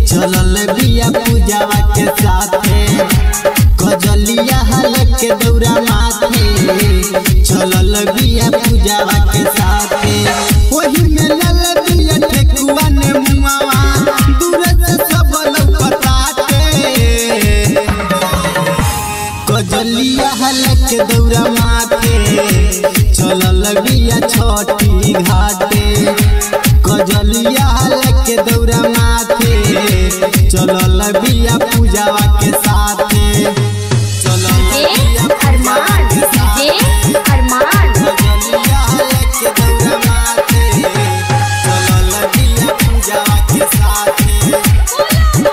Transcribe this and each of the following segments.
चलल बिया पूजावा के साथे कजलिया हल के दौरा माथे चलल बिया पूजावा के साथे ओही में लल बिया ठेकुआ ने मुआवा दूर से सब लौकताते कजलिया हल के दौरा माथे चलल बिया छठी घाटे कजलिया हल के दौरा माथे चलल बिया पूजावा के साथे चलल बिया पूजावा अरमान के साथे डीजे अरमान कजलिया हल के दौरा माथे चलल बिया पूजावा के साथे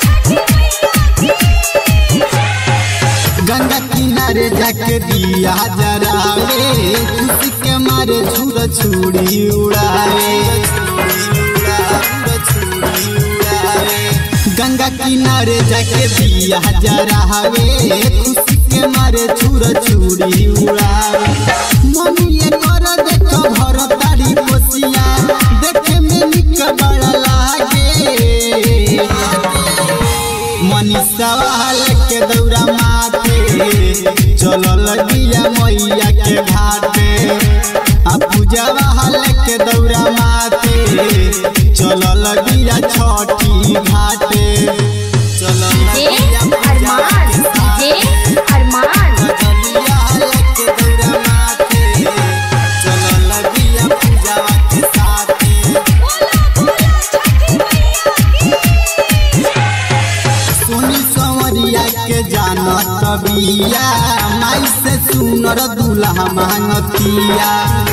गंगा किनारे जाके दिया जरावे खुशी के मारे छुर छुरी उड़ावे गंगा किनारे जाके दिया जरावे खुशी के मारे छुर छुरी उड़ावे मम्मी ये कर देखो भर तारी कोसिया देखे में निक बड़ा लागे मनीषावा हाल के दौरा माथे चलल बिया मैया के घाटे आ पूजावा हाल के दौरा माथे चलल बिया छठी घाटे चलल डीजे बिया पूजावा अरमान के साथे। डीजे अरमान कजलिया हाल के दौरा माथे चलल बिया पूजावा के साथे सोनी संवरिया के जानत बिया माई से सुनर दूल्हा मांगतिया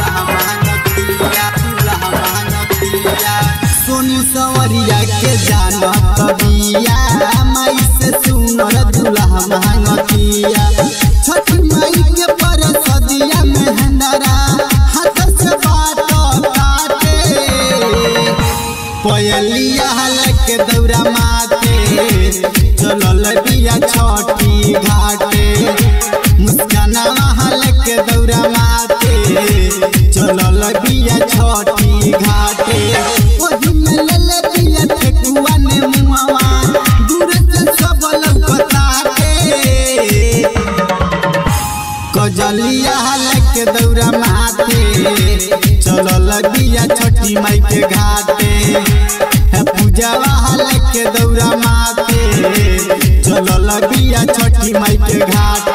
सोनी संवरिया के जानत बिया माई से सुनर दूल्हा मांगतिया छठ माई के पर सदिया में हंडरा हाथ से बाट काटे पयलिया हल के दौरा माथे चलल बिया छठी घाटे मुस्कानावा हल के दौरा माथे चलल बिया छठी घाटे ओही में लल बिया ठेकुआ ने मुआवा दूर से सब लौकताते कजलिया हल के दौरा माथे चलल बिया छठी माई के घाटे है पूजावा हल के दौरा माथे चलल बिया छठी माई के घाटे